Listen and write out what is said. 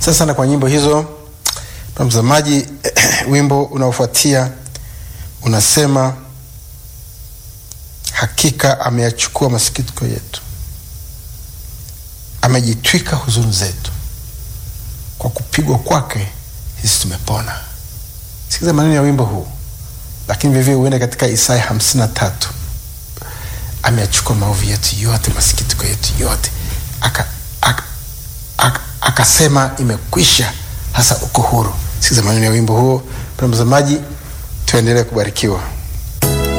Asante sana kwa nyimbo hizo. Mtazamaji, wimbo unaofuatia unasema hakika ameyachukua masikitiko yetu, amejitwika huzuni zetu, kwa kupigwa kwake sisi tumepona. Sikiza maneno ya wimbo huu, lakini vivyo uende katika Isaya hamsini na tatu ameyachukua maovu yetu yote, masikitiko yetu yote, aka, aka, aka, akasema imekwisha, hasa uko huru. Sikiza maneno ya wimbo huo. Mtazamaji, tuendelee kubarikiwa.